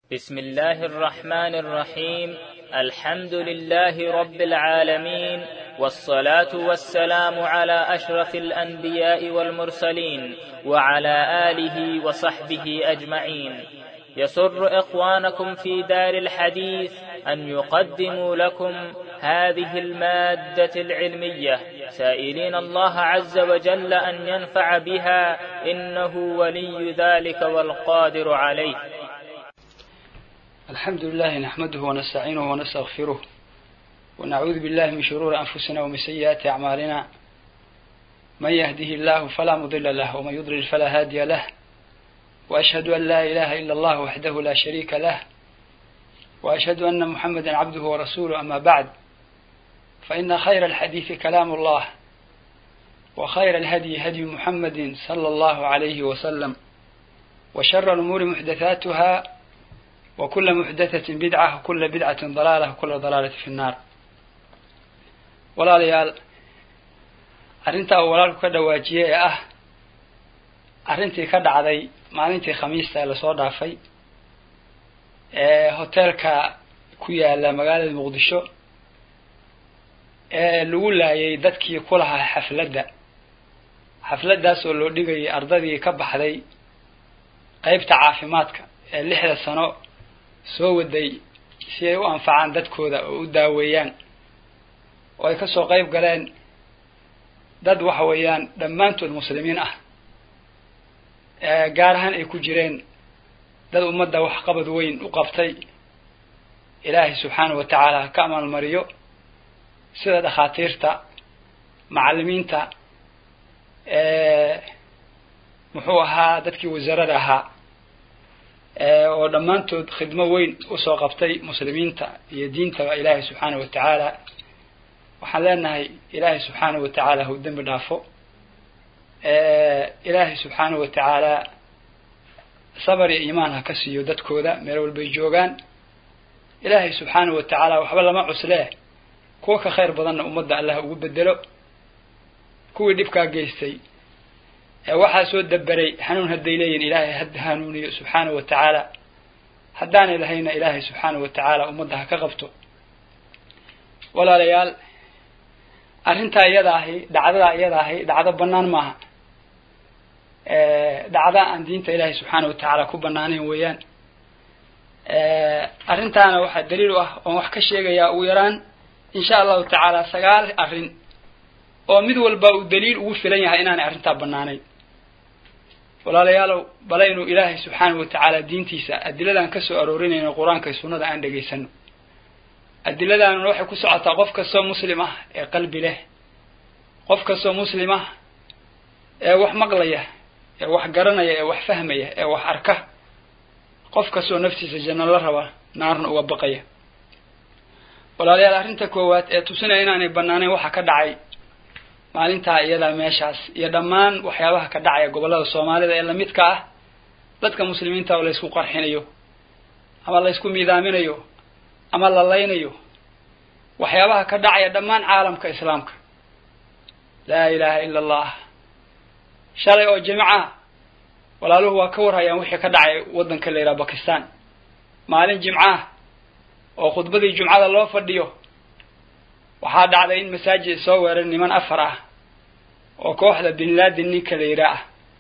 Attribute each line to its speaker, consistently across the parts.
Speaker 1: بسم الله الرحمن الرحيم الحمد لله رب العالمين والصلاه والسلام على اشرف الانبياء والمرسلين وعلى اله وصحبه اجمعين يسر اخوانكم في دار الحديث ان يقدموا لكم هذه الماده العلميه سائلين الله عز وجل ان ينفع بها انه ولي ذلك والقادر عليه
Speaker 2: الحمد لله نحمده ونستعينه ونستغفره ونعوذ بالله من شرور أنفسنا ومن سيئات أعمالنا من يهده الله فلا مضل له ومن يضلل فلا هادي له وأشهد أن لا إله إلا الله وحده لا شريك له وأشهد أن محمدا عبده ورسوله أما بعد فإن خير الحديث كلام الله وخير الهدي هدي محمد صلى الله عليه وسلم وشر الأمور محدثاتها وكل محدثة بدعة وكل بدعة ضلالة وكل ضلالة في النار walaalayaal arrintaa uu walaalku ka dhawaajiyey ee ah arrintii ka dhacday maalintii khamiista ee lasoo dhaafay ee hoteelka ku yaala magaalada muqdisho ee lagu laayay dadkii ku lahaa xafladda xafladdaas oo loo dhigayay ardadii ka baxday qeybta caafimaadka ee lixda sano soo waday si ay u anfacaan dadkooda oo u daaweeyaan oo ay kasoo qeyb galeen dad waxa weeyaan dhammaantood muslimiin ah gaar ahaan ay ku jireen dad ummadda waxqabad weyn u qabtay ilaahay subxaanahu wa tacaala ha ka amaalmariyo sida dhakhaatiirta macallimiinta muxuu ahaa dadkii wasaarada ahaa oo dhammaantood khidmo weyn usoo qabtay muslimiinta iyo diintaba ilaahay subxaanahu wa tacaala waxaan leenahay ilaahay subxaanahu wa tacaala hau dembi dhaafo ilaahay subxaanahu wa tacaala sabar iyo iimaan ha ka siiyo dadkooda meel walbay joogaan ilaahay subxaanahu wa tacaala waxba lama cuslee kuwa ka khayr badanna ummadda allah ugu bedelo kuwii dhibkaa geystay ee waxaa soo daberay hanuun hadday leeyihin ilaahay ha hanuuniyo subxaanahu wa tacaala haddaanay lahayna ilaahay subxaanahu wa tacaala ummadda ha ka qabto walaalayaal arrintaa iyada ahi dhacdadaa iyada ahi dhacdo bannaan maaha dhacda aan diinta ilaahay subxaanahu wa tacaala ku banaanayn weeyaan arrintaana waxaa daliil u ah oon wax ka sheegayaa ugu yaraan insha allahu tacaala sagaal arrin oo mid walba uu daliil ugu filan yahay inaanay arrintaa bannaanayn walaalayaalow balaynu ilaahay subxaanahu wa tacaala diintiisa adiladaan kasoo aroorinayno qur-aanka iyo sunnada aan dhegaysano adiladaanuna waxay ku socotaa qof kastoo muslim ah ee qalbi leh qof kastoo muslim ah ee wax maqlaya ee wax garanaya ee wax fahmaya ee wax arka qof kastoo naftiisa janno la raba naarna uga baqaya walaalayaal arrinta koowaad ee tusinaya inaanay banaanayn waxa ka dhacay maalintaa iyadaa meeshaas iyo dhammaan waxyaabaha ka dhacaya gobollada soomaalida ee lamidka ah dadka muslimiinta oo laysku qarxinayo ama laysku miidaaminayo ama la laynayo waxyaabaha ka dhacaya dhammaan caalamka islaamka laa ilaaha ila allah shalay oo jimica walaaluhu waa ka warhayaan wixii ka dhacay waddanka la yidhaha bakistan maalin jimcaah oo khudbadii jumcada loo fadhiyo waxaa dhacday in masaajid soo weeray niman afar ah oo kooxda bin laden ninka la yidhaa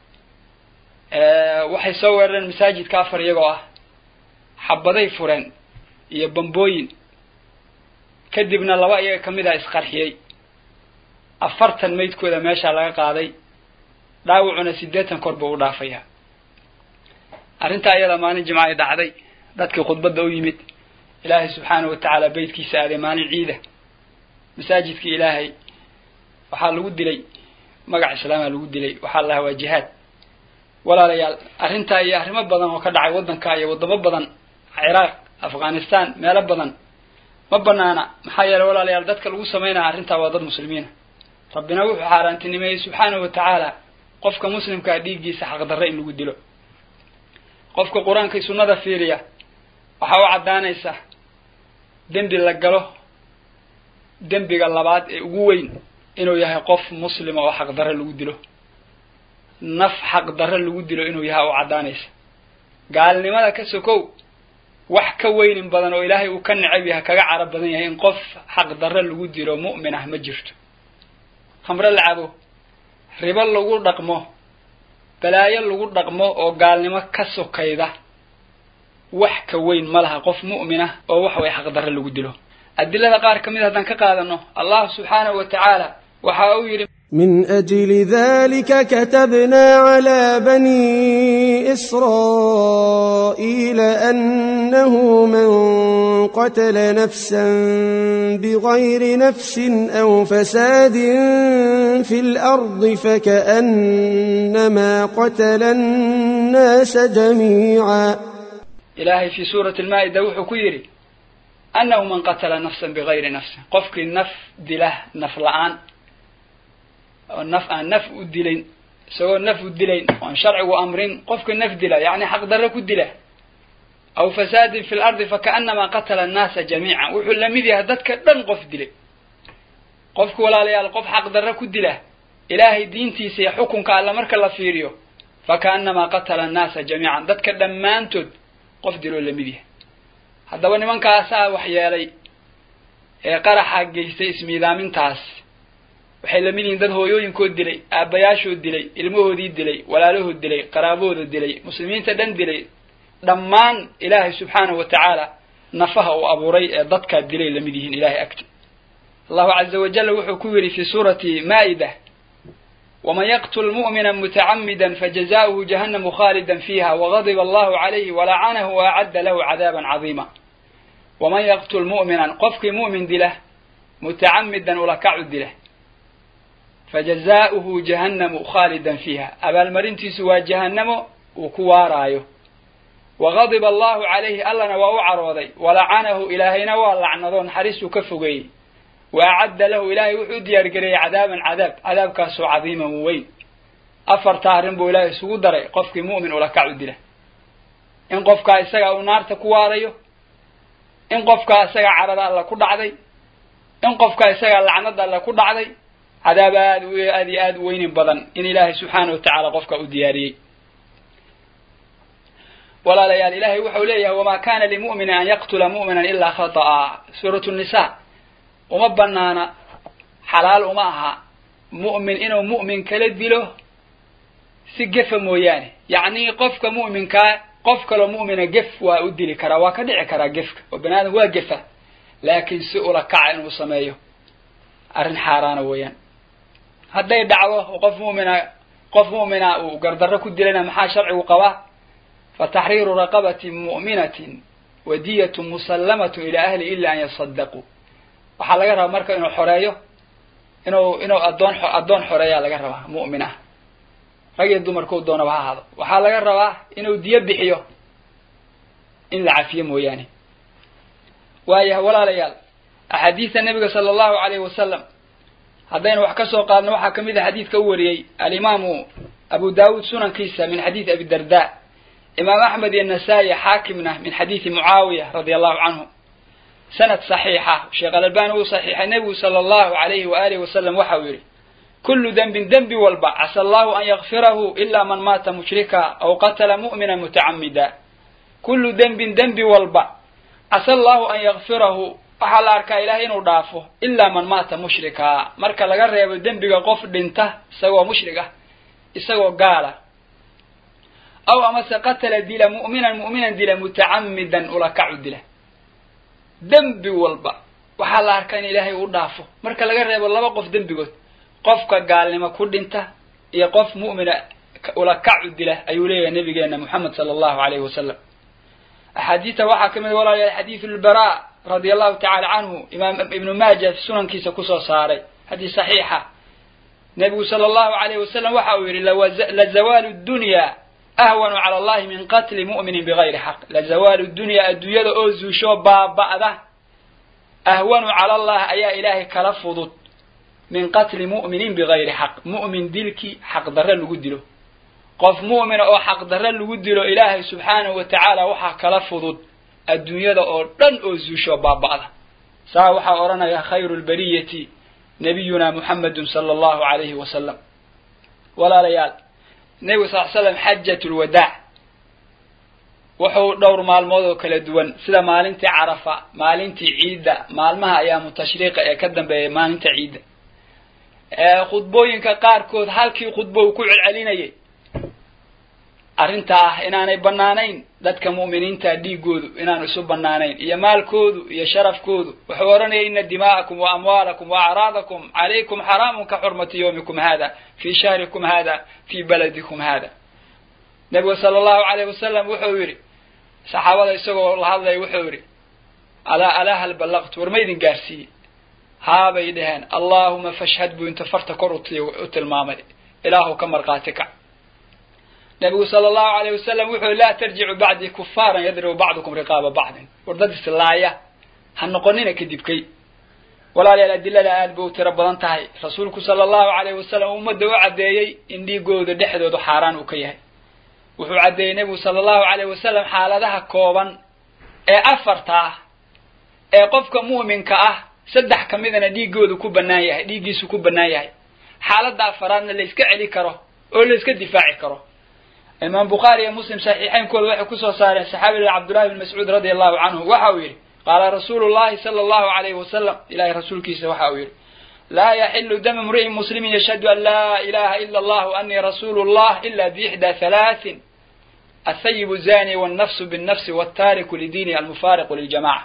Speaker 2: ah waxay soo weerareen masaajidka afar iyagoo ah xabaday fureen iyo bambooyin kadibna laba iyaga kamid ah isqarxiyey afartan maydkooda meeshaa laga qaaday dhaawacuna siddeetan kor buu u dhaafayaa arrintaa iyada maalin jimca ay dhacday dadkii khudbadda u yimid ilaahay subxaanahu wa tacaala beytkiisa aaday maalin ciida masaajidkii ilaahay waxaa lagu dilay magac islaamaa lagu dilay waxaa lahaa waa jihaad walaalayaal arrintaa iyo arrimo badan oo ka dhacay waddanka iyo waddamo badan ciraaq afghanistan meelo badan ma banaana maxaa yeeley walaalayaal dadka lagu samaynaya arrintaa waa dad muslimiina rabbina wuxuu xaaraantinimeeyey subxaanahu wa tacaala qofka muslimkaa dhiiggiisa xaqdarre in lagu dilo qofka qur-aanka iyo sunnada fiiriya waxaa u caddaanaysa dembi la galo dembiga labaad ee ugu weyn inuu yahay qof muslima oo xaqdarre lagu dilo naf xaqdarre lagu dilo inuu yahay u caddaanaysa gaalnimada ka sokow wax ka weynin badan oo ilaahay uu ka necab yahay kaga cara badan yahay in qof xaqdarre lagu dilo mu'min ah ma jirto khamre la cabo ribo lagu dhaqmo balaayo lagu dhaqmo oo gaalnimo ka sokayda wax ka weyn ma laha qof mu'min ah oo wax way xaqdarre lagu dilo adilada qaar ka mid haddaan ka qaadano allah subxaanahu wa tacaala waxa uu yidhi
Speaker 3: من أجل ذلك كتبنا على بني إسرائيل أنه من قتل نفسا بغير نفس أو فساد في الأرض فكأنما قتل الناس جميعا
Speaker 2: ilaahay fii suurati almaa'ida wuxuu ku yidhi annahu man qatala nafsan bigayri nafsin qofkii naf dila naf la-aan oo naf aan naf u dilayn isagoo naf u dilayn oon sharcigu amrin qofkii naf dila yacni xaqdarre ku dila aw fasaadin fi lardi fakaannamaa qatala annaasa jamiican wuxuu la mid yahay dadka dhan qof dilay qofku walaalayaal qof xaqdarre ku dila ilaahay diintiisa iyo xukunka alla marka la fiiriyo fakaannamaa qatala annaasa jamiican dadka dhammaantood qof diloo la mid yahay haddaba nimankaasaa wax yeelay ee qaraxa geystay ismiidaamintaas waxay la mid yihiin dad hooyooyinkood dilay aabbayaashood dilay ilmahoodii dilay walaalahood dilay qaraabahooda dilay muslimiinta dhan dilay dhammaan ilaahay subxaanahu wa tacaala nafaha uu abuuray ee dadkaa dilay la mid yihiin ilahay agti allahu caza wajalla wuxuu ku yidhi fi suurati maa'ida ومن يقتل مؤمنا متعمدا فجزاؤه جهنم خالدا فيها وغضب الله عليه ولعنه وأعد له عذابا عظيما ومن يقتل مؤمنا قفك مؤمن دله متعمدا ولكع دله فجزاؤه جهنم خالدا فيها أبا المرنتي سوى جهنم وكوارايو وغضب الله عليه ألنا وأعرضي ولعنه إلهينا ولعنظون حريس كفقي وأعد له إلهي وحود يرقري عذابا عذاب عذاب كاسو عظيما وين أفر تارن بو إلهي سوو دري قفك مؤمن ولا كعود له إن قفك إساقا ونار تكواريو إن قفك إساقا عرض الله كد عدي إن قفك إساقا لعنة الله كد عدي عذاب آد وآد آد وين بدن إن إلهي سبحانه وتعالى قفك أدياري ولا ليال إلهي وحوليه وما كان لمؤمن أن يقتل مؤمنا إلا خطأ سورة النساء uma banaana xalaal uma aha mu'min inuu mu'min kala dilo si gefa mooyaane yacni qofka mu'minkaa qof kaloo mu'mina gef waa u dili karaa waa ka dhici karaa gefka oo bani aadam waa gefa laakiin si ula kaca inuu sameeyo arrin xaaraana weeyaan hadday dhacdo qof mu'mina qof mu'mina uu gardarro ku dilayna maxaa sharcigu qabaa fa taxriiru raqabatin mu'minatin wadiyatu musallamatun ila ahli ila an yasadaquu waxaa laga rabaa marka inuu xoreeyo inuu inuu addoon addoon xoreeyaa laga rabaa mu'min ah rag iyo dumarkuu doonaba ha ahaado waxaa laga rabaa inuu diyo bixiyo in la cafiyo mooyaane waayahay walaalayaal axaadiista nebiga sala allahu alayhi wasalam haddaynu wax ka soo qaadno waxaa kamid a xadiidka u wariyey alimaamu abu daawuud sunankiisa min xadiidi abi darda imaam axmed iyo nasaa-i xaakimna min xadiidi mucaawiya radia allahu canhu sanad saxiixa sheekh alalbani uu saxiixay nebigu sala allahu alayhi waalihi wasalam waxa uu yidhi kullu dembin dembi walba casa allahu an yakfirahu ila man maata mushrika aw qatala mu'mina mutacamida kullu dembin dembi walba casa allahu an yakfirahu waxaa la arkaa ilahay inuu dhaafo ilaa man maata mushrika marka laga reebo dembiga qof dhinta isagoo mushrig ah isagoo gaala aw amase qatala dila mu'minan mu'minan dila mutacamidan ulakacu dila dembi walba waxaa la arkaa in ilaahay uu dhaafo marka laga reebo laba qof dembigood qofka gaalnimo ku dhinta iyo qof mu'mina ulakacu dila ayuu leeyahay nabigeena moxamed sala allahu alayhi wasalam axaadiista waxaa kamid walaalayaal xadiidu lbara radia allahu tacala canhu imaam ibnu maaja sunankiisa kusoo saaray xadiis saxiixa nebigu sala allahu alayhi wasalam waxa uu yidhi lazawaalu dunya ahwanu cala allahi min qatli mu'minin bigayri xaq lazawaalu dunya adduunyada oo zuusho baaba'da ahwanu cala allah ayaa ilaahay kala fudud min qatli mu'minin bigayri xaq mu'min dilkii xaqdarre lagu dilo qof mu'mina oo xaqdarre lagu dilo ilaahay subxaanahu wa tacaala waxaa kala fudud adduunyada oo dhan oo zuusho baaba'da saa waxaa odhanaya khayru lbariyati nabiyuna muxamedun sala allahu alayhi wasalam walaalayaal nebigu sal l slam xajat lwadaac wuxuu dhowr maalmood oo kala duwan sida maalintii carafa maalintii ciidda maalmaha ayaamu tashriiqa ee ka dambeeya maalinta ciidda khudbooyinka qaarkood halkii khudbo uu ku celcelinayay arrinta ah inaanay bannaanayn dadka mu'miniinta dhiigoodu inaanu isu bannaanayn iyo maalkoodu iyo sharafkoodu wuxuu odhanaya ina dimaa'akum wa amwaalakum wa acraadakum calaykum xaraamun ka xurmati yawmikum hada fii shahrikum hada fii baladikum hada nebigu sala allahu alayh wasalam wuxuu yidhi saxaabada isagoo la hadlaya wuxuu yidhi alaa alaa hal ballaqtu war ma idin gaarsiiyey haabay dhaheen allaahuma fashhad buu inta farta kor u tilmaamay ilaahu ka markhaati kac nabigu sala allahu alayh wasalam wuxuu laa tarjicu bacdii kufaaran yadribu bacdukum riqaaba bacdin war dad islaaya ha noqonina kadibkay walaalayaal adilada aad bay u tiro badan tahay rasuulku sala allahu alayh wasalam ummadda u caddeeyey in dhiigooda dhexdoodu xaaraan uu ka yahay wuxuu caddeeyey nebigu sala allahu alayh wasalam xaaladaha kooban ee afarta ah ee qofka mu'minka ah saddex ka midana dhiigoodu ku bannaan yahay dhiiggiisu ku bannaan yahay xaaladda afaraadna la iska celi karo oo la iska difaaci karo imaam bukhaari iyo muslim saxiixeynkooda waxay kusoo saareen saxaabiga cabdullahi bn mascuud radia allahu canhu waxa uu yidhi qaala rasuulu llahi sala allahu alayhi wasalam ilahay rasuulkiisa waxa uu yidhi laa yaxilu dama mri'in muslimin yashhadu an laa ilaha ila allah anii rasuulu llah ila biixdaa halaatin athayibu zani wannafsu binnafsi wattaariku lidiini almufaariqu liljamaca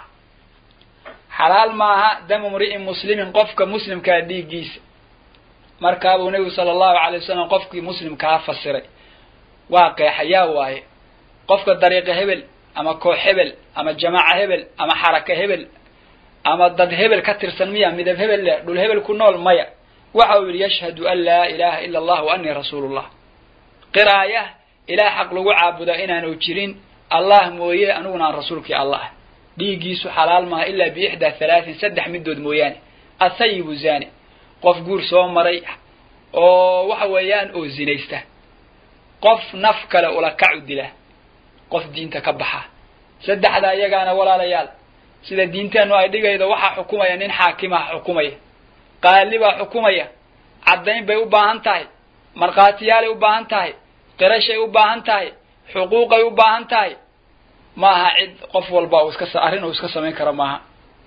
Speaker 2: xalaal maaha damu mri'in muslimin qofka muslimkaa dhiiggiisa markaabuu nebigu sala allahu alay wasalam qofkii muslimkaa fasiray waa qeexayaa waaye qofka dariiqa hebel ama koox hebel ama jamaaca hebel ama xaraka hebel ama dad hebel ka tirsan miya midab hebel leh dhul hebel ku nool maya waxa uu yidhi yashhadu an laa ilaha ila allah wa anii rasuulullah qiraaya ilaah xaq lagu caabuda inaanu jirin allah mooye aniguna aan rasuulkii allah dhiiggiisu xalaal maaha ilaa biixdaa halaatin saddex midood mooyaane athayibu zani qof guur soo maray oo waxa weeyaan oo zinaysta qof naf kale ula kacu dila qof diinta ka baxa saddexda iyagaana walaalayaal sida diinteennu ay dhigaydo waxaa xukumaya nin xaakimaha xukumaya qaali baa xukumaya caddayn bay u baahan tahay markhaatiyaalay u baahan tahay qirashay u baahan tahay xuquuqay u baahan tahay maaha cid qof walba uu iska arrin uu iska samayn karo maaha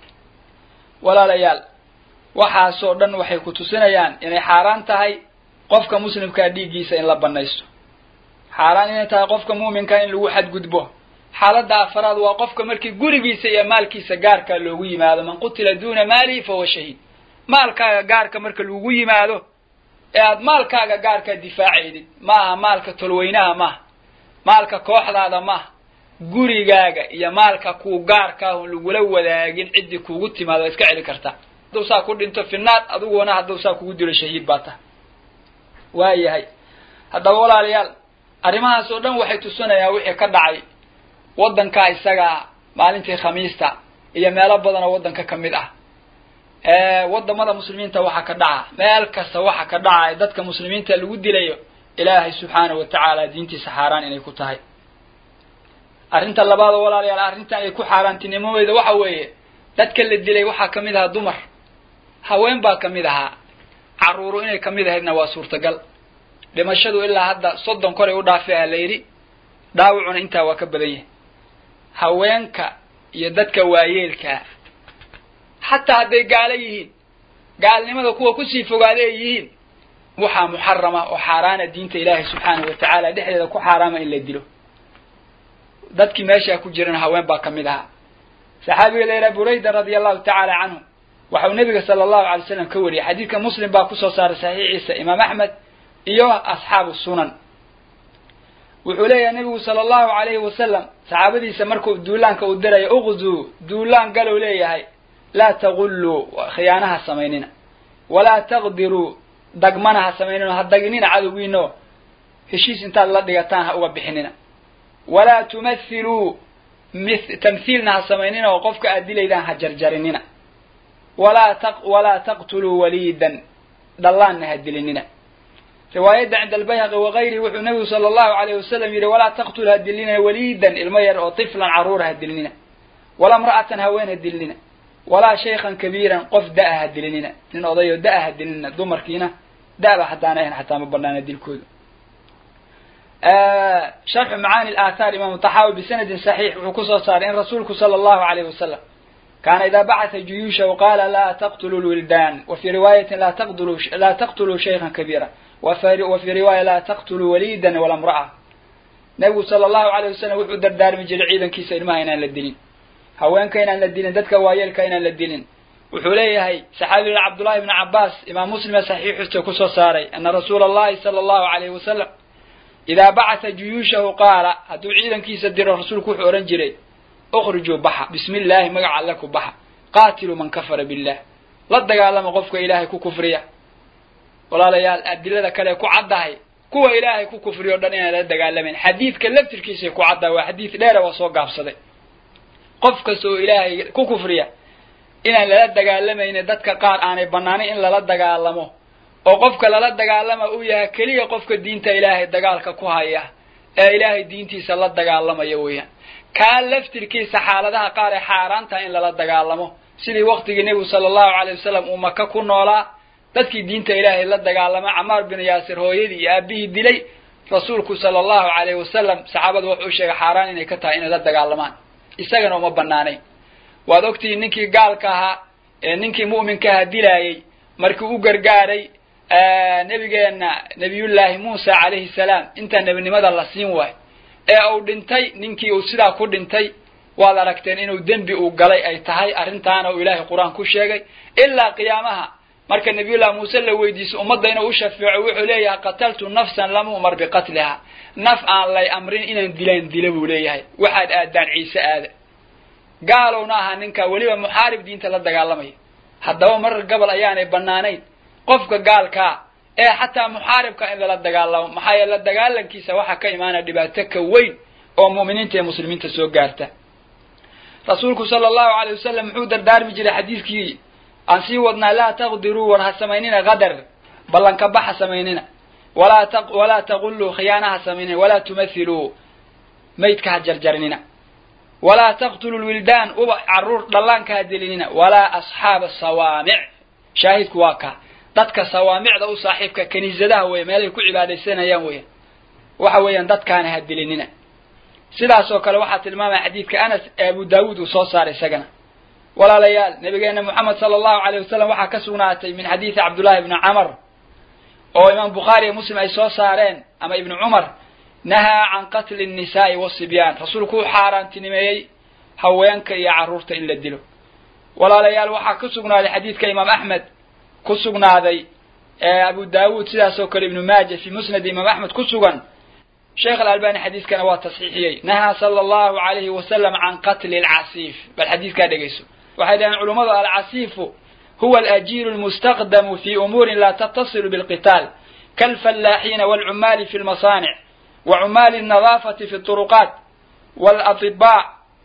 Speaker 2: walaalayaal waxaasoo dhan waxay ku tusinayaan inay xaaraan tahay qofka muslimkaa dhiiggiisa in la banaysto xaaraan inay tahay qofka muuminka in lagu xadgudbo xaaladda afaraad waa qofka markii gurigiisa iyo maalkiisa gaarkaa loogu yimaado man qutila duuna maalihi fahuwa shahiid maalkaaga gaarka marka lagu yimaado ee aad maalkaaga gaarkaa difaacaydid maaha maalka tolweynaha maaha maalka kooxdaada maaha gurigaaga iyo maalka kuu gaarkaahun lagula wadaagin ciddii kuugu timaado waa iska celi kartaa hadduu saa ku dhinto finaad adiguna hadduu saa kugu dilo shahiid baa tahay waa yahay haddaba walaalayaal arrimahaas oo dhan waxay tusinayaan wixii ka dhacay waddankaa isagaa maalintii khamiista iyo meelo badan oo waddanka ka mid ah waddamada muslimiinta waxa ka dhaca meel kasta waxa ka dhaca dadka muslimiinta lagu dilayo ilaahay subxaanahu wa tacaala diintiisa xaaraan inay ku tahay arrinta labaad oo walaalayaal arrintan ay ku xaaraantinimadeeda waxa weeye dadka la dilay waxaa ka mid ahaa dumar haween baa ka mid ahaa carruuru inay ka mid ahaydna waa suurtagal dhimashadu ilaa hadda soddon koray u dhaafi ah la yidhi dhaawacuna intaa waa ka badan yahay haweenka iyo dadka waayeelkaa xataa hadday gaalo yihiin gaalnimada kuwa kusii fogaada ay yihiin waxaa muxarama oo xaaraana diinta ilaahay subxaanahu wa tacaala dhexdeeda ku xaaraama in la dilo dadkii meeshaa ku jirana haween baa ka mid ahaa saxaabiga la yidhaha burayda radia allahu tacaala canhu waxau nebiga sala allahu alay slam ka wariyay xadiidka muslim baa kusoo saaray saxiixiisa imaam axmed iyo asxaabu sunan wuxuu leeyahay nebigu sala allahu alayhi wasalam saxaabadiisa markuu duulaanka uu dirayo uqzuu duulaan galow leeyahay laa tagulluu khiyaanaha samaynina walaa taqdiruu dagmana ha samaynina ha daginina cadowgiino heshiis intaad la dhigataan ha uga bixinina walaa tumathiluu tamhiilna ha samaynina oo qofka aad dilaydaan ha jarjarinina walaa t walaa taqtuluu waliidan dhallaanna ha dilinina riwaayadda cinda albayhaqi wakayrihi wuxuu nebigu sala allahu alayh wasalam yidhi walaa taqtul ha dilinina waliidan ilmo yar oo tiflan carruura ha dilinina walaa mra'atan haween ha dilinina walaa shaykhan kabiiran qof da-a ha dilinina nin odayoo da-a ha dilinina dumarkiina da-ba haddaana ahan xataa ma banaana dilkoodu sharxu macaani aathaar imaamu taxaawi bisanadin saxiix wuxuu kusoo saaray in rasuulku sala allahu alayh wasalam kaana idaa bacatha juyuushahu qaala laa taqtulu lwildaan wa fii riwaayatin laa taqtuluu laa taqtuluu shaykhan kabiira wa fii riwaaya laa taqtuluu waliidan wala mra'a nebigu sala allahu alayh wasalam wuxuu dardaarmi jiray ciidankiisa ilmaha inaan la dilin haweenka inaan la dilin dadka waayeelka inaan la dilin wuxuu leeyahay saxaabiga cabdullahi ibni cabbaas imaam muslime saxiixiisa kusoo saaray ana rasuula allahi sala allahu alayhi wasalam idaa bacatha juyuushahu qaala hadduu ciidankiisa diro rasuulku wuxuu odhan jiray ukhrijuu baxa bismi illaahi magaca alle ku baxa qaatiluu man kafara billah la dagaalama qofka ilaahay ku kufriya walaalayaal adilada kale ku caddahay kuwa ilaahay ku kufriya o dhan inaan la dagaalamayn xadiidka laftirkiisay ku caddahay waa xadiid dheera waa soo gaabsaday qof kasta oo ilaahay ku kufriya inaan lala dagaalamaynin dadka qaar aanay bannaanayn in lala dagaalamo oo qofka lala dagaalama uu yahay keliya qofka diinta ilaahay dagaalka ku haya ee ilaahay diintiisa la dagaalamaya weeyaan kaa laftirkiisa xaaladaha qaar ee xaaraantaha in lala dagaalamo sidii waktigii nebigu sala allahu calay wasalam uu maka ku noolaa dadkii diinta ilaahay la dagaalama camaar bin yaasir hooyadii iyo aabihii dilay rasuulku sala allahu calayh wasalam saxaabada wuxuu sheegay xaaraan inay ka tahay inay la dagaalamaan isagana uma banaanayn waad ogtihi ninkii gaalka ahaa ee ninkii mu'minka ahaa dilaayey markii u gargaaray nebigeenna nebiyullaahi muusa calayhi salaam intaan nebinimada la siin waayo ee uu dhintay ninkii uu sidaa ku dhintay waad aragteen inuu dembi uu galay ay tahay arrintaana uu ilaahay qur-aan ku sheegay ilaa qiyaamaha marka nabiyullahi muuse la weydiiso ummadda inuu u shafeeco wuxuu leeyahay qataltu nafsan lam umar biqatliha naf aan lay amrin inaan dilaan dila buu leeyahay waxaad aadaan ciise aada gaalowna ahaa ninkaa weliba muxaarib diinta la dagaalamaya haddaba marar gabal ayaanay bannaanayn qofka gaalkaa ee xataa muxaaribka in lala dagaalamo maxaa yeele la dagaalankiisa waxaa ka imaanaya dhibaato ka weyn oo mu'miniinta iyo muslimiinta soo gaarta rasuulku sala allahu alay wasalam muxuu dardaarmi jiray xadiidkii aan sii wadnaa laa taqdiruu war ha samaynina qadar ballanka bax ha samaynina walaa ta walaa taqulluu khiyaana ha samaynina walaa tumathiluu maydka ha jarjarnina walaa taqtulu lwildaan uba caruur dhallaanka ha dilinina walaa asxaaba sawaamic shaahidku waa kaa dadka sawaamicda u saaxiibka kaniisadaha weeye meelay ku cibaadaysanayaan weeyaan waxa weeyaan dadkaana ha dilinina sidaas oo kale waxaa tilmaamaya xadiidka anas ee abu daawuud uu soo saaray isagana walaalayaal nabigeena moxamed sala allahu alayh wasalam waxaa ka sugnaatay min xadiidi cabdullahi ibni camar oo imaam bukhaari iyo muslim ay soo saareen ama ibni cumar nahaa can qatli nnisaa'i wasibyaan rasuulku uu xaaraantinimeeyey haweenka iyo carruurta in la dilo walaalayaal waxaa ku sugnaaday xadiidka imaam axmed ku sugnaaday ee abu daawuud sidaas oo kale ibnu maaja fi musnad imaam axmed ku sugan sheekh alalbani xadiiskana waa tasxiixiyey nahaa sala allahu alayhi wasalam can qatli alcasiif bal xadiiskaa dhegayso waxay dhaheen culummadu alcasiifu huwa alajiiru lmustaqdamu fi umuurin laa tattasilu bilqitaal kaalfallaaxiina waalcumaali fi lmasaanic wa cumaali alnadaafati fi turuqaat waalatibaa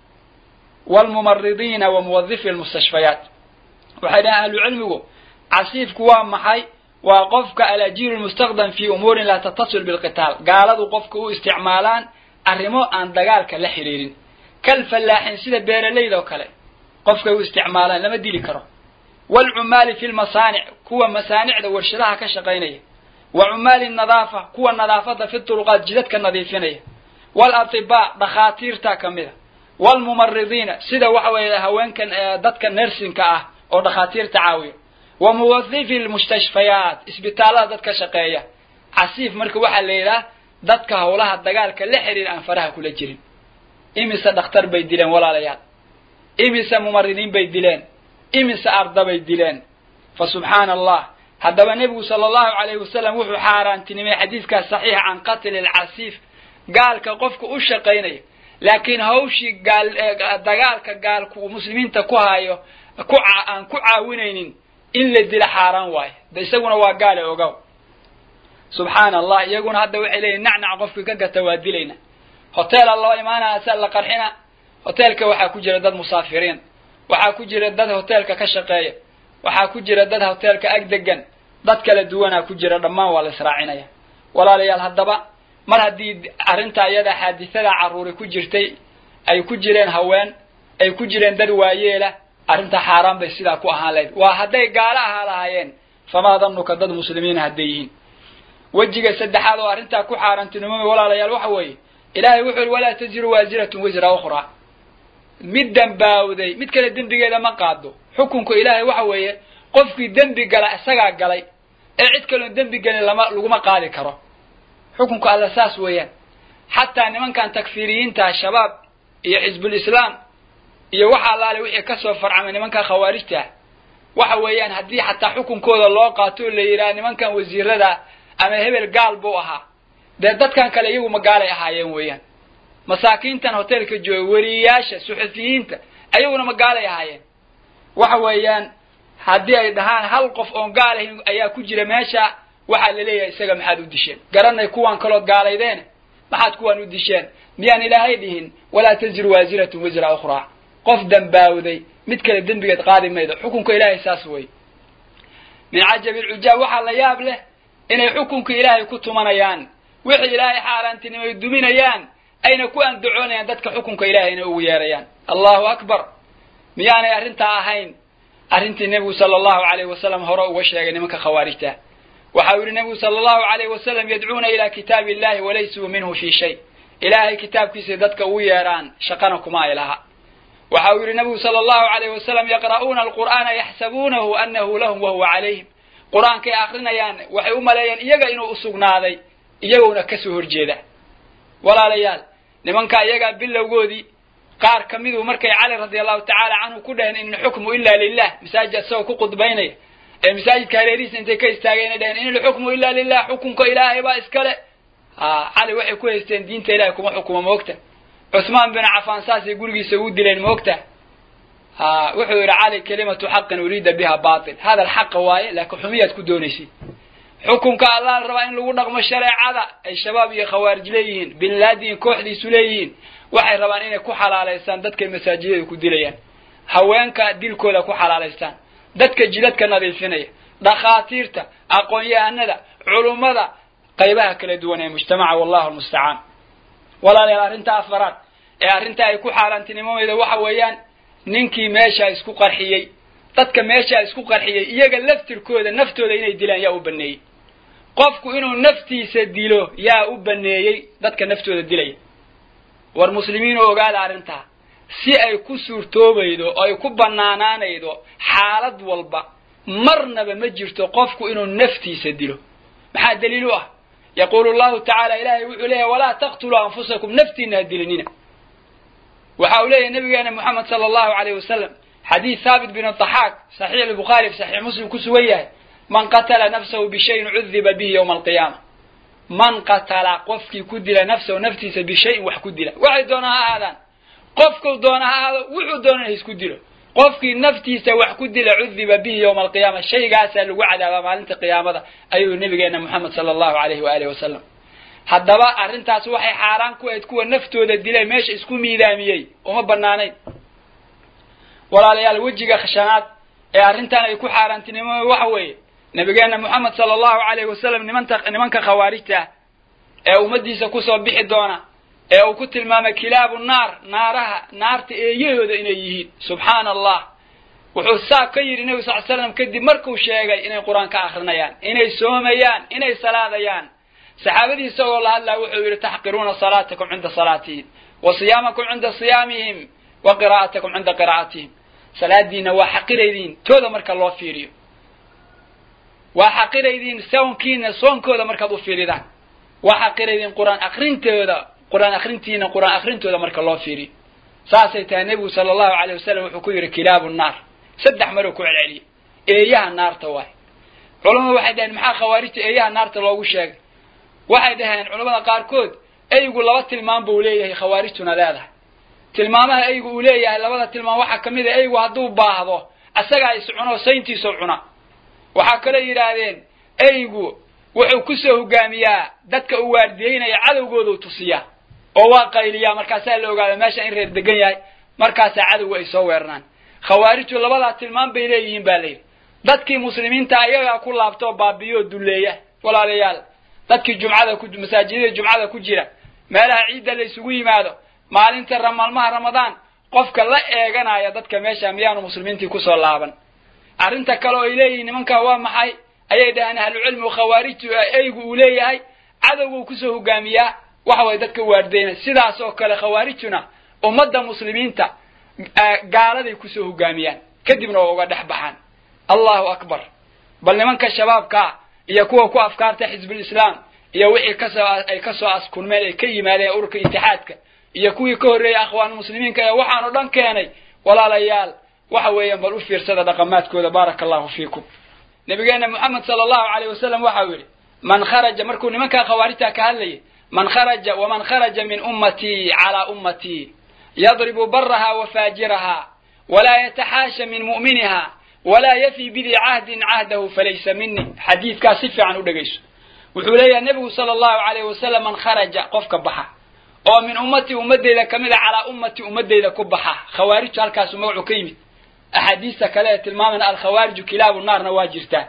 Speaker 2: waalmumaridiina wa muwadifi almustashfayaat waxay dhaheen ahlucilmigu casiifku waa maxay waa qofka alajiiru lmustaqdam fi umuurin laa tattasil bilqitaal gaaladu qofka u isticmaalaan arrimo aan dagaalka la xidhiirin kalfallaaxin sida beeralayda oo kale qofkay u isticmaalaan lama dili karo waalcumaali fi lmasaanic kuwa masaanicda warshadaha ka shaqaynaya wa cumaali nadaafa kuwa nadaafada fi turuqaat jidadka nadiifinaya waalatibaa dhakhaatiirta ka mida waalmumaridiina sida waxa weeye haweenkan dadka nersinka ah oo dhakhaatiirta caawiya wa muwadifi lmustashfayaat isbitaallada dadka shaqeeya casiif marka waxaa la yidhaha dadka howlaha dagaalka la xiriir aan faraha kula jirin imise dhakhtar bay dileen walaalayaal imise mumaridiin bay dileen imise arda bay dileen fa subxaana allah haddaba nebigu sala allahu calayhi wasalam wuxuu xaaraantinimay xadiiskaas saxiixa can qatli alcasiif gaalka qofka u shaqaynaya laakiin hawshii gaal dagaalka gaalku uu muslimiinta ku hayo ku aan ku caawinaynin in la dila xaaraan waayo de isaguna waa gaale ogow subxaana allah iyaguna hadda waxay leeyihin nacnac qofkii ka gata waa dilayna hoteela loo imaanaya sia la qarxina hoteelka waxaa ku jira dad musaafiriin waxaa ku jira dad hoteelka ka shaqeeya waxaa ku jira dad hoteelka ag degan dad kala duwanaa ku jira dhammaan waa la israacinaya walaalayaal haddaba mar haddii arrinta iyada xaadisada carruuri ku jirtay ay ku jireen haween ay ku jireen dad waayeela arrinta xaaraan bay sidaa ku ahaan lahayd waa hadday gaalo ahaa lahaayeen famaa danuka dad muslimiina hadday yihiin wejiga saddexaad oo arrintaa ku xaaraantinimooda walaalayaal waxa weeye ilaahay wuxuu yihi walaa taziru waasiratun wisra ukhraa mid dembaawday mid kale dembigeeda ma qaado xukunka ilaahay waxa weeye qofkii dembi gala isagaa galay ee cid kaloon dembi gelin lama laguma qaadi karo xukunka alla saas weeyaan xataa nimankan takfiiriyiinta shabaab iyo xisbulislaam iyo waxa allaale wixii kasoo farcamay nimankan khawaarijta waxa weeyaan haddii xataa xukunkooda loo qaato oo la yidhaha nimankan wasiirada ama hebel gaal buu ahaa dee dadkan kale iyagu ma gaalay ahaayeen weeyaan masaakiintan hotelka jooga weriyayaasha suxufiyiinta ayaguna ma gaalay ahaayeen waxa weeyaan haddii ay dhahaan hal qof oon gaal ahayn ayaa ku jira meesha waxaa la leeyahay isaga maxaad u disheen garanay kuwan kalood gaalaydeene maxaad kuwan u disheen miyaan ilaahay dhihin walaa taziru waasiratun wisra ukhraa qof dembaawday mid kale dembigeed qaadi maydo xukunka ilaahay saas wey min cajabi lcujaab waxaa la yaab leh inay xukunka ilaahay ku tumanayaan wixii ilaahay xaaraantinimay duminayaan ayna ku andacoonayaan dadka xukunka ilaahayna ugu yeerayaan allahu akbar miyaanay arrintaa ahayn arrintii nebigu sala allahu alayh wasalam hore uga sheegay nimanka khawaarijta waxau yihi nebigu sala allahu alayh wasalam yadcuuna ila kitaabi illahi walaysuu minhu fii shay ilaahay kitaabkiisay dadka ugu yeeraan shaqana kuma ay laha waxa uu yihi nabigu sala allahu alayh wasalam yaqra'uuna alqur'aana yaxsabuunahu anahu lahum wahuwa calayhim qur-aankay akrinayaan waxay u maleeyeen iyaga inuu usugnaaday iyaguna kasoo horjeeda walaalayaal nimanka iyagaa bilowgoodii qaar ka miduu markay cali radi allahu tacaala canhu ku dhaheen in ilxukmu ila lilah masaajid isagoo ku khudbaynaya ee masaajidka hareerihiisa intay ka istaageen dhaheen in ilxukmu ila lilah xukunka ilaahay baa iskale ha cali waxay ku haysteen diinta ilahay kuma xukumo moogta cusmaan bin cafaan saasay gurigiisa ugu dileen moogta ha wuxuu yidhi cali kalimatu xaqin uriida biha batil hadal xaqa waaye laakiin xumiyaad ku doonaysay xukunka allah la rabaa in lagu dhaqmo shareecada ay shabaab iyo khawaarij leeyihiin bin laadiin kooxdiisu leeyihiin waxay rabaan inay ku xalaalaystaan dadkay masaajidada ku dilayaan haweenka dilkooda ku xalaalaystaan dadka jidadka nadiifinaya dhakhaatiirta aqoon-yahanada culummada qaybaha kala duwan ee mujtamaca wallahu almustacaan walaalayaal arrinta afaraad ee arrinta ay ku xaaraantinimamayda waxa weeyaan ninkii meeshaa isku qarxiyey dadka meeshaa isku qarxiyey iyaga laftirkooda naftooda inay dilaan yaa u baneeyey qofku inuu naftiisa dilo yaa u baneeyey dadka naftooda dilaya war muslimiin oo ogaada arrintaa si ay ku suurtoobaydo oo ay ku bannaanaanaydo xaalad walba marnaba ma jirto qofku inuu naftiisa dilo maxaa daliil u ah yaquulu llahu tacaala ilaahay wuxuu leeyahy walaa taqtuluu anfusakum naftiina ha dilinina waxa uu leeyahy nabigeena moxamed sala allahu alayh wasalam xadiid thaabit bin daxaak saxiix albukhaari fi saxiix muslim ku sugan yahay man qatala nafsahu bishayin cudiba bihi yowma alqiyaama man qatala qofkii ku dila nafsahu naftiisa bishayin wax ku dila waxay doona ha ahaadaan qofkuu doona ha ahaado wuxuu doona ha isku dilo qofkii naftiisa wax ku dila cudiba bihi yowma alqiyaama shaygaasaa lagu cadaabaa maalinta qiyaamada ayuu nabigeena moxamed sala allahu alayhi waalihi wasalam haddaba arrintaas waxay xaaraan ku ahayd kuwa naftooda dilay meesha isku miidaamiyey uma banaanayn walaalayaal wejiga khashanaad ee arrintan ay ku xaaraantinimo waxa weeye nabigeena moxamed sala allahu alayhi wasalam nimanta nimanka khawaarijta ee ummaddiisa kusoo bixi doona ee uu ku tilmaamay kilaabu naar naaraha naarta eeyahooda inay yihiin subxaana allah wuxuu saa ka yidhi nebi sal l slam kadib markuu sheegay inay qur-aan ka akrinayaan inay soomayaan inay salaadayaan saxaabadii isagoo la hadlaa wuxuu yidhi taxqiruuna salaatakum cinda salaatihim wa siyaamakum cinda siyaamihim wa qiraa'atakum cinda qiraa'atihim salaadiina waa xaqiraydiin tooda marka loo fiiriyo waa xaqiraydiin soonkiina soonkooda markaad u fiiridaan waa xaqiraydiin qur-aan akrintooda qur-aan akrintiina qur-aan akrintooda marka loo fiiriyo saasay tahay nebigu sala allahu alayh wasalam wuxuu ku yidhi kilaabu naar saddex maruu ku celceliyey eeyaha naarta waay culamadu waxay dhaheen maxaa khawaarijta eeyaha naarta loogu sheegay waxay dhaheen culamada qaarkood eygu laba tilmaam buu leeyahay khawaarijtuna leedahay tilmaamaha eygu uu leeyahay labada tilmaam waxaa ka mid a eygu hadduu baahdo asagaa is cuno sayntiisoo cuna waxaa kaloo yidhaahdeen eygu wuxuu kusoo hogaamiyaa dadka uu waardiyeynaya cadowgoodu tusiyaa oo waa qayliyaa markaasaa la ogaada meesha in reer degan yahay markaasaa cadowga ay soo weeraraan khawaarijtu labadaa tilmaam bay leeyihiin ba layidhi dadkii muslimiinta iyagaa ku laabtoo baabiyo oo dulleeya walaalayaal dadkii jumcada ku masaajidada jumcada ku jira meelaha ciidda la isugu yimaado maalinta maalmaha ramadaan qofka la eeganaya dadka meesha miyaanu muslimiintii kusoo laaban arrinta kale oo ay leeyihiin nimankaa waa maxay ayay dhaheen ahlucilmigu khawaarijtu eygu uu leeyahay cadowguu kusoo hogaamiyaa waxa way dadka waardeyna sidaas oo kale khawaarijtuna ummadda muslimiinta gaaladay kusoo hogaamiyaan kadibna waa uga dhex baxaan allahu akbar bal nimanka shabaabkaa iyo kuwa ku afkaarta xisbulislaam iyo wixii kasoo ay kasoo askulmeen ay ka yimaadeen ururka itixaadka iyo kuwii ka horreeyay akhwaan muslimiinka ee waxaan o dhan keenay walaalayaal waxa weeyaan bal u fiirsada dhaqamaadkooda baaraka allahu fiikum nabigeena moxamed sala allahu alayh wasalam waxau yidhi man kharaja markuu nimankaa khawaarijtaa ka hadlayay man kharaja waman kharaja min ummatii calaa ummatii yadribu baraha wa faajiraha walaa yataxaasha min mu'miniha walaa yafi bidii cahdin cahdahu falaysa mini xadiidkaas si fiican u dhegayso wuxuu leeyahay nebigu sala allahu alayh wasalam man kharaja qofka baxa oo min ummatii ummadeyda ka mid a calaa ummatii ummadeyda ku baxa khawaarijtu halkaasu magacu ka yimid axaadiista kale ee tilmaaman alkhawaariju kilaabu naarna waa jirtaa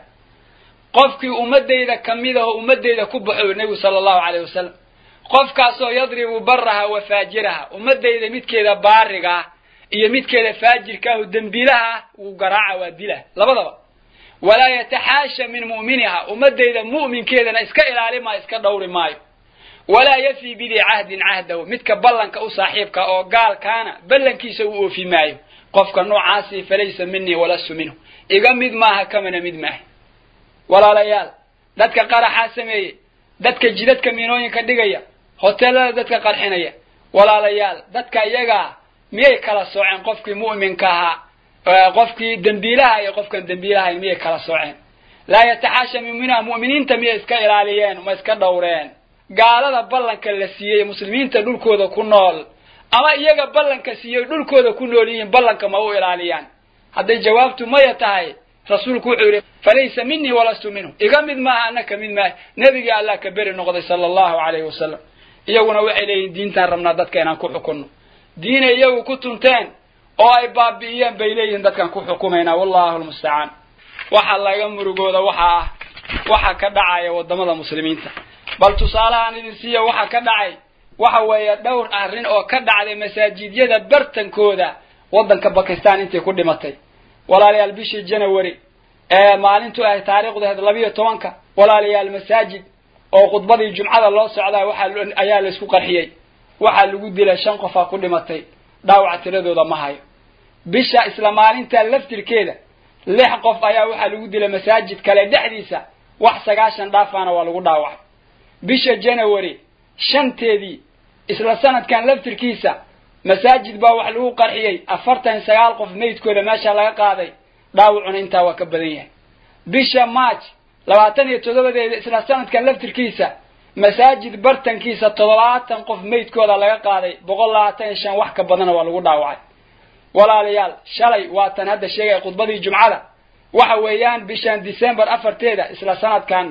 Speaker 2: qofkii ummadeyda ka mid ahoo ummadeyda ku baxo nebigu sala allahu alayh wasalam qofkaasoo yadribu baraha wa faajiraha ummadeyda midkeeda baarigaa iyo midkeeda faajirkaahu dembiilaha wuu garaaca waa dila labadaba walaa yataxaasha min mu'miniha ummadeyda mu'minkeedana iska ilaali maayo iska dhowri maayo walaa yafi bidii cahdin cahdahu midka ballanka u saaxiibka oo gaalkaana ballankiisa uu oofi maayo qofka noocaasi falaysa minii walastu minhu iga mid maaha kamana mid maaha walaalayaal dadka qaraxaa sameeyey dadka jidadka miinooyinka dhigaya hoteelada dadka qarxinaya walaalayaal dadka iyagaa miyay kala sooceen qofkii mu'minka ahaa qofkii dembiilaha iyo qofkan dembiilaha miyay kala sooceen laa yataxaasha muminha mu'miniinta miyay iska ilaaliyeen ma iska dhowreen gaalada ballanka la siiyey muslimiinta dhulkooda ku nool ama iyaga ballanka siiyey dhulkooda ku nool yihiin ballanka ma u ilaaliyaan hadday jawaabtu maya tahay rasuulku wuxuu yidhi falaysa minii walastu minhu iga mid maaha ana ka mid maaha nebigii allah ka beri noqday sala allahu calayhi wasalam iyaguna waxay leeyihin diintaan rabnaa dadka inaan ku xukunno diinay iyagu ku tunteen oo ay baabi'iyeen bay leeyihiin dadkaan ku xukumaynaa wallahu lmustacaan waxa laga murugooda waxa ah waxa ka dhacaya waddamada muslimiinta bal tusaalahaan idin siiya waxa ka dhacay waxa weeye dhowr arrin oo ka dhacday masaajidyada bartankooda waddanka bakistan intay ku dhimatay walaalayaal bishii janawari ee maalintu ahay taariikhdaheed labiyo tobanka walaalayaal masaajid oo khudbadii jumcada loo socdaa waxaa ayaa laysku qarxiyey waxaa lagu dilay shan qofaa ku dhimatay dhaawac tiradooda ma hayo bisha isla maalinta laftirkeeda lix qof ayaa waxaa lagu dilay masaajid kale dhexdiisa wax sagaashan dhaafaana waa lagu dhaawacay bisha janawari shanteedii isla sanadkan laftirkiisa masaajid baa wax lagu qarxiyey afartan sagaal qof meydkooda meesha laga qaaday dhaawacuna intaa waa ka badan yahay bisha march labaatan iyo toddobadeeda isla sanadkan laftirkiisa masaajid bartankiisa toddobaatan qof meydkooda laga qaaday boqol labaatan iyo shan wax ka badana waa lagu dhaawacay walaalayaal shalay waatan hadda sheegaya khudbadii jumcada waxa weeyaan bishan december afarteeda isla sanadkan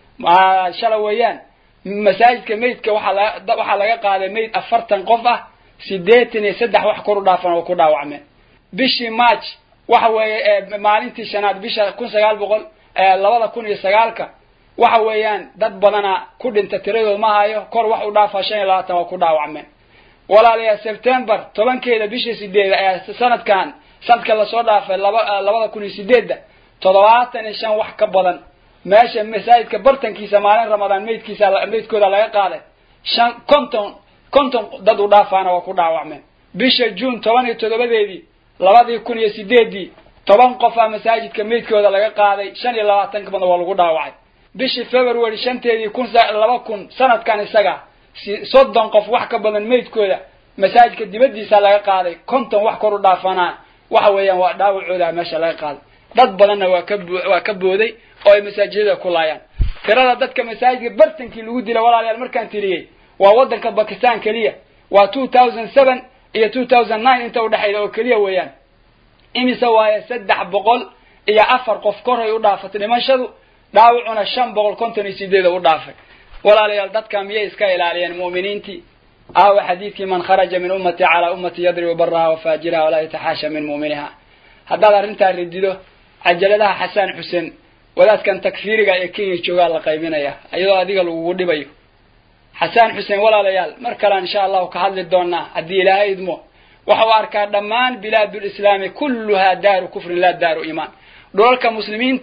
Speaker 2: shalay weeyaan masaajidka meydka waxaa laga qaaday meyd afartan qof ah sideetan iyo saddex wax kor u dhaafan oo ku dhaawacmeen bishii march waxa weeye maalintii shanaad bisha kun sagaal boqol labada kun iyo sagaalka waxa weeyaan dad badana ku dhinta tiradood ma hayo kor wax u dhaafa shan iyo labaatan waa ku dhaawacmeen walaalayaal september tobankeeda bisha sideeda ee sanadkan sanadka lasoo dhaafay laba labada kun iyo sideedda toddobaatan iyo shan wax ka badan meesha masaajidka bartankiisa maalin ramadaan meydkiisa meydkooda laga qaaday shan konton konton dad u dhaafaana waa ku dhaawacmeen bisha juun toban iyo toddobadeedii labadii kun iyo sideeddii toban qofaa masaajidka meydkooda laga qaaday shan iyo labaatan ka badan waa lagu dhaawacay bishii february shanteedii kun laba kun sanadkan isaga soddon qof wax ka badan meydkooda masaajidka dibaddiisa laga qaaday konton wax kor u dhaafanaa waxa weeyaan waa dhaawacooda meesha laga qaaday dad badanna waa ka waa ka booday oo ay masaajidada ku laayaan tirada dadka masaajidka bartankii lagu dila walaalayaal markaan tiriyey waa waddanka bakistan keliya waa two thousand seven iyo two thousand nine inta udhexayda oo keliya weeyaan imise waaye saddex boqol iyo afar qof koray u dhaafatay dhimashadu dhaawacuna shan boqol konton iyo sideeda u dhaafay walaalayaal dadka miyay iska ilaaliyeen mu'miniintii aawa xadiidkii man kharaja min ummati calaa ummati yadribu baraha wafaajiraha walaa yataxaasha min mu'miniha haddaad arrintaa ridido cajaladaha xasaan xuseen wadaadkan takfiiriga ee kenya joogaa la qaybinaya iyadoo adiga lagugu dhibayo xasaan xuseen walaalayaal mar kalean insha allahu ka hadli doonaa haddii ilaahay idmo waxau arkaa dhammaan bilaadulislaami kulluhaa daaru kufrin laa daaru iimaan dholalka muslimiinta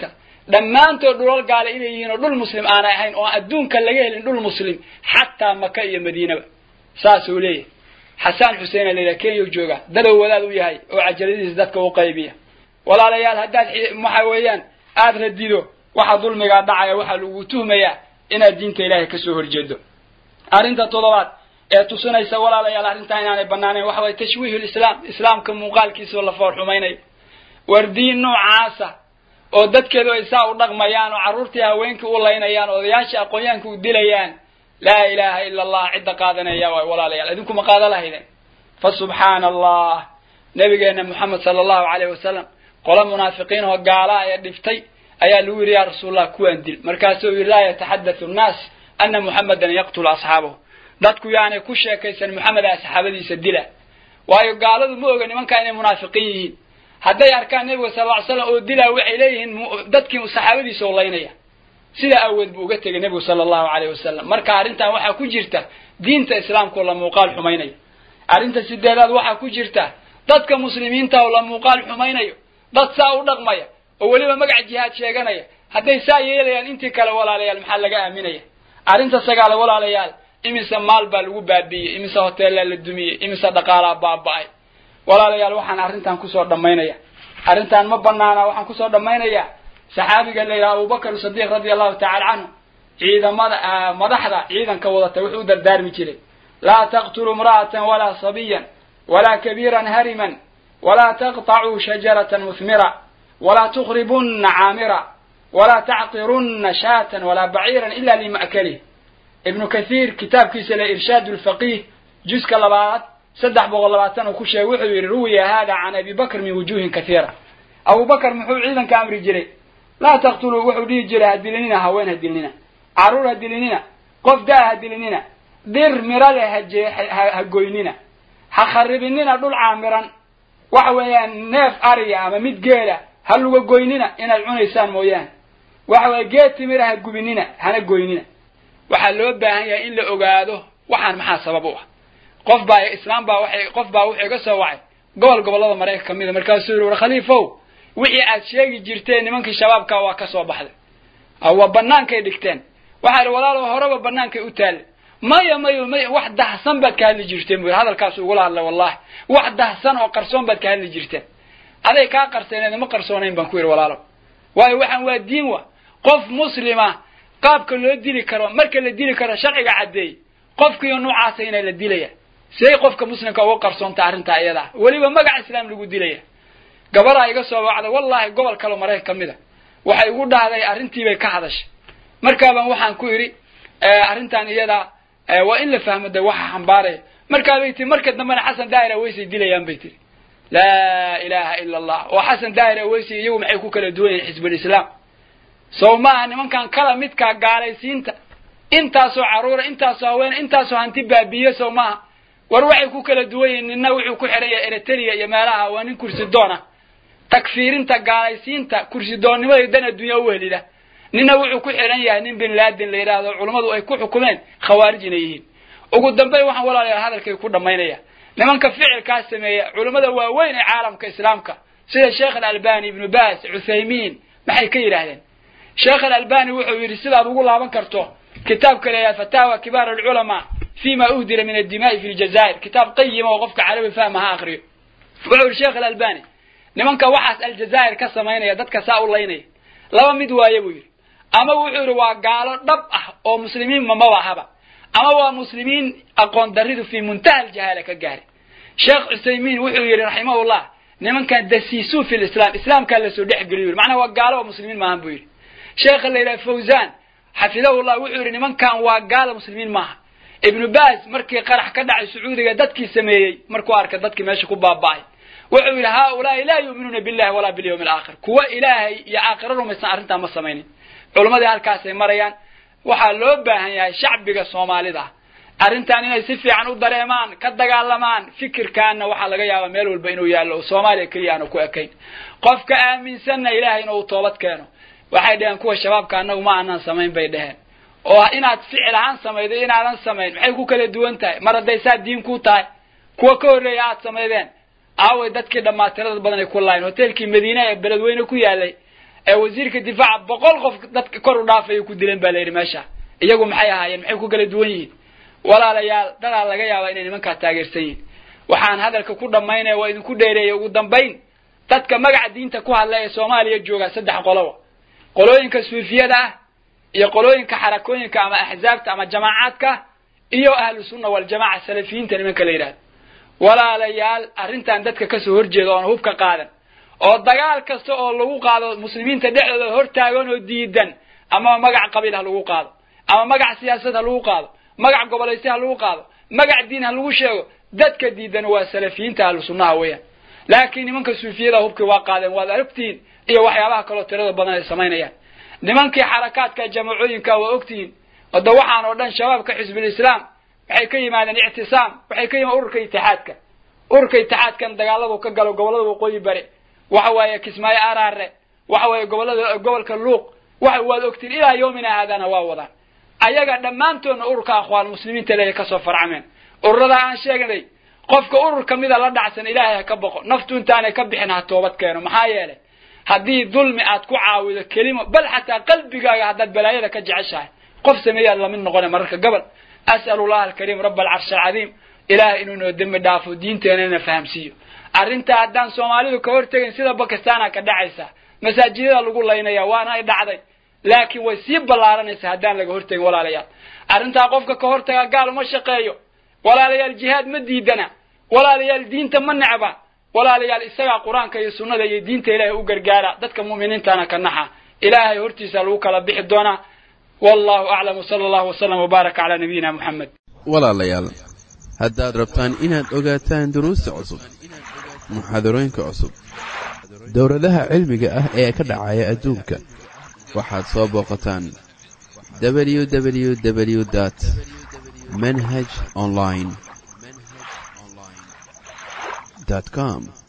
Speaker 2: dhammaantood dhulal gaale inay yihiin oo dhul muslim aanay ahayn oo adduunka laga helin dhul muslim xataa maka iyo madiinaba saasuu leeyahay xasaan xuseen la yidhaha kenya jooga dadow wadaad u yahay oo cajaladiisa dadka u qaybiya walaalayaal haddaad waxa weeyaan aada radido waxa dulmigaa dhacaya waxaa lagu tuhmayaa inaad diinta ilaahay kasoo horjeedo arrinta toddobaad ee tusinaysa walaalayaal arrintaa inaanay banaanayn waxa waye tashwiihu lislaam islaamka muuqaalkiisa oo la foor xumaynayo war diin noocaasa oo dadkeedu ay saa u dhaqmayaan oo carruurtii haweenkii u laynayaan oo odayaashii aqoonyahanka u dilayaan laa ilaaha ila allah cidda qaadanaya waay walaalayaal idinku ma qaada lahaydeen fa subxaana allah nabigeena moxamed sala allahu caleyh wasalam qolo munaafiqiin oo gaala ee dhiftay ayaa lagu yidhi yaa rasuulallah kuwaan dil markaasuu yidhi laa yataxadathu nnaas ana muxamedan yaqtulu asxaabahu dadku yaanay ku sheekaysan moxamed a saxaabadiisa dila waayo gaaladu ma oga nimankaa inay munaafiqiin yihiin hadday arkaan nebiga sal ly slam oo dilaa waxay leeyihiin dadkii saxaabadiisa oo laynaya sidaa awood buu uga tegay nebigu sala allahu caleyh wasalam marka arrintan waxaa ku jirta diinta islaamka oo la muuqaal xumaynayo arrinta sideedaad waxaa ku jirta dadka muslimiinta oo la muuqaal xumaynayo dad saa u dhaqmaya oo weliba magac jihaad sheeganaya hadday saa yeelayaan intii kale walaalayaal maxaa laga aaminaya arrinta sagaale walaalayaal imise maal baa lagu baabiiyey imise hoteellaa la dumiyey imise dhaqaalaa baaba'ay walaalayaal waxaan arrintan kusoo dhammaynaya arrintan ma banaana waxaan kusoo dhammaynayaa saxaabiga la yidhaha abubakar sadiiq radia allahu tacala canhu ciidamada madaxda ciidanka wadata wuxuu u dardaarmi jiray laa taqtuluu imra'atan walaa sabiyan walaa kabiiran hariman walaa taqطacuu shajaratan muhmira walaa tukribunna caamira walaa tacqirunna shaatan walaa baciiran ila lima'kalih ibnu kathiir kitaabkiisa le irshaad lfaqiih juska labaad saddex boqol labaatan uu ku sheegay wuxuu yidhi ruwiya hada can abi bakr min wujuhin kathiira abu bakr muxuu ciidanka amri jiray laa taqtuluu wuxuu dhihi jiray ha dilinina haween ha dilinina carruur ha dilinina qof daa ha dilinina dir mirale ha goynina ha kharibinina dhul caamiran waxa weeyaan neef ariya ama mid geela ha luga goynina inaad cunaysaan mooyaane waxa weeye geed timira ha gubinina hana goynina waxaa loo baahan yahay in la ogaado waxaan maxaa sabab u ah qof baa islaam baa waxay qof baa wuxuu iga soo wacay gobol gobollada maraykanka kamida markaasuu yihi war khaliifow wixii aad sheegi jirteen nimankii shabaabka waa ka soo baxday waa banaankay dhigteen waxaa ihi walaalo horeba banaankay u taalle maya mayo may wax dahsan baad ka hadli jirteen bu yidhi hadalkaas ugula hadlay wallahi wax dahsan oo qarsoon baad ka hadli jirteen aday kaa qarseeneed ma qarsoonayn baan ku yidhi walaalo waayo waxaan waa diin wa qof muslima qaabka loo dili karo marka la dili karo sharciga caddeey qofkiiyo noocaasa inaa la dilaya say qofka muslimka uga qarsoonta arrintaa iyadaa weliba magac islaam lagu dilaya gabadaa iga soo wacday wallahi gobol kaleo maraykan kamid a waxay igu dhahday arrintiibay ka hadashay markaabaan waxaan ku idhi arrintan iyadaa waa in la fahmo de waxa xambaaraya markaabay tii marka dambena xasan daahir aweysay dilayaan bay tiri laa ilaha ila allah oo xasan daahir aweysay iyagu maxay ku kala duwan yihin xisbulislaam sow maaha nimankan kala midkaa gaalaysiinta intaasoo carruura intaasoo haweene intaasoo hanti baabiiye sow maaha war waxay ku kala duwan yihin nina wuxuu ku xidhan yahay eritrea iyo meelaha waa nin kursi doona takfiirinta gaalaysiinta kursi doonnimada dan adduunya u helida nina wuxuu ku xidhan yahay nin bin laadin la yidhaahdo culummadu ay ku xukumeen khawaarij inay yihiin ugu dambeyn waxaan walaalayaal hadalkay ku dhammaynaya nimanka ficilkaa sameeya culummada waaweyn ee caalamka islaamka sida sheekh alalbani ibnu baas cuthaymiin maxay ka yidhaahdeen sheekh alalbani wuxuu yidhi sidaad ugu laaban karto kitaabka la yidhaha fataawa kibaar alculamaa fi ma uhdira min addimaai fi ljazaa'ir kitaab qayima oo qofka carabi fahma ha akriyo wuxuu yidhi sheekh alalbani nimanka waxaas aljazaa'ir ka samaynaya dadka saa u laynaya laba mid waaye buu yidhi ama wuxuu yidhi waa gaalo dhab ah oo muslimiin mamaba ahaba ama waa muslimiin aqoon daridu fii muntaha aljahaala ka gaari sheekh cusaymiin wuxuu yidhi raximahullah nimankan dasiisuu fi lislaam islaamkaa lasoo dhex geliyo yidhi macnaha waa gaalo oo muslimiin maahan buu yidhi sheekha la yidhaha fawzan xafidahullah wuxuu yidhi nimankan waa gaalo muslimiin maaha ibnu baas markii qarax ka dhacay sacuudiga dadkii sameeyey markuu arkay dadkii meesha ku baaba'ay wuxuu yidhi haaulaai laa yuuminuuna billahi walaa bilyawmi alaakhir kuwa ilaahay iyo aakhiro rumaysan arrintaa ma samaynin culammadii halkaasay marayaan waxaa loo baahan yahay shacbiga soomaalida arrintan inay si fiican u dareemaan ka dagaalamaan fikirkaana waxaa laga yaabaa meel walba inuu yaallo oo soomaaliya keliya aanu ku ekayn qofka aaminsanna ilaahay inuu toobad keeno waxay dhaheen kuwa shabaabka annagu ma aanan samayn bay dheheen oo inaad ficil ahaan samaydo inaadan samayn maxay ku kala duwan tahay mar hadday saa diin ku tahay kuwa ka horreeya aad samaydeen aaway dadkii dhammaa tirada badan ay ku laayeen hoteelkii madiine ee beledweyne ku yaalay ee wasiirka difaaca boqol qof dadka kor u dhaafay ku dileen baa la yidhi meesha iyagu maxay ahaayeen maxay ku kala duwan yihiin walaalayaal dadaa laga yaabaa inay nimankaa taageersan yihiin waxaan hadalka ku dhammaynaya waa idinku dheereeyay ugu dambayn dadka magaca diinta ku hadla ee soomaaliya jooga saddex qoloba qolooyinka suufiyada ah iyo qolooyinka xarakooyinka ama axzaabta ama jamaacaadka iyo ahlu sunna waljamaca salafiyiinta nimanka la yidhahdo walaalayaal arrintan dadka kasoo horjeeda oona hubka qaadan oo dagaal kasta oo lagu qaado muslimiinta dhexdooda hortaagan oo diidan ama magac qabiil ha lagu qaado ama magac siyaasad ha lagu qaado magac gobolaysi ha lagu qaado magac diin ha lagu sheego dadka diidan waa salafiyiinta ahlu sunnaha weeyaan laakiin nimanka suufiyada hubkii waa qaadeen waad aragtihiin iyo waxyaabaha kaloo tirada badan ay samaynayaan nimankii xarakaadka jamacooyinka waa ogtihiin oda waxaan oo dhan shabaabka xisbulislaam waxay ka yimaadeen ictisaam waxay ka yimaadeen ururka itixaadka ururka itixaadkan dagaaladu ka galo gobolada waqooyi bari waxa waaye kismaayo araare waxa waaye gobolada gobolka luuq waxa waad ogtiin ilaa yoomina haadana waa wadaan ayaga dhammaantoodna ururka akhwaan muslimiinta leeya kasoo farcameen ururada aan sheegnay qofka urur kamida la dhacsan ilaahay ha ka boqo naftu intaanay ka bixin ha toobad keeno maxaa yeelay haddii dulmi aad ku caawido kelimo bal xataa qalbigaaga haddaad balaayada ka jeceshahay qof sameeyaad lamid noqona mararka gobol as'alu llaha alkariim raba alcarshi alcadiim ilaahay inuu noo dembi dhaafo diinteenana fahamsiiyo arrintaa haddaan soomaalidu ka hortegayn sida bakistaana ka dhacaysa masaajidada lagu laynaya waana ay dhacday laakiin way sii ballaaranaysaa haddaan laga hortegin walaalayaal arrintaa qofka ka hortagaa gaal uma shaqeeyo walaalayaal jihaad ma diidana walaalayaal diinta ma necba walaalayaal isagaa qur-aanka iyo sunnada iyo diinta ilaahay u gargaara dadka mu'miniintana ka naxa ilaahay hortiisa lagu kala bixi doonaa wallahu aclam wsala allahu wasalam wbaaraka calaa nabiyina muxamed
Speaker 4: walaalayaal haddaad rabtaan inaad ogaataan duruusta cusub muxaadarooyinka cusub dowladaha cilmiga ah ee ka dhacaya adduunka waxaad soo booqataan www dt manhaj online com